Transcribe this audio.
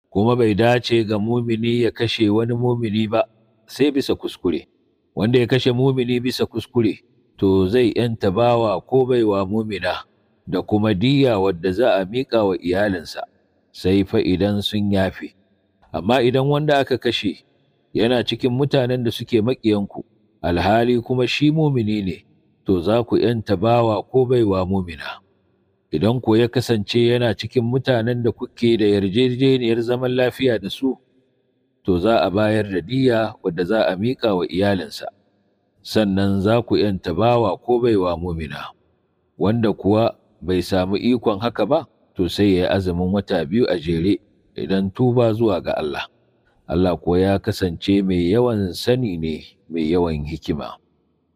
kuma bai dace ga mumini ya kashe wani mumini ba sai bisa kuskure wanda ya kashe mumini bisa kuskure to zai yanta bawa ko baiwa mumina da kuma diya wadda za a miƙa wa iyalinsa sai fa idan sun yafe amma idan wanda aka kashe yana cikin mutanen da suke maƙiyanku alhali kuma shi mumini ne to za ku yanta bawa ko baiwa mumina idan ko ya kasance yana cikin mutanen da kuke da yarjejeniyar zaman lafiya da su to za a bayar da diya wadda za a miƙa wa iyalinsa sannan za ku yanta bawa ko baiwa mumina wanda kuwa bai samu ikon haka ba to sai ya yi azumin wata biyu a jere idan tuba zuwa ga Allah Allah kuwa ya kasance mai yawan sani ne mai yawan hikima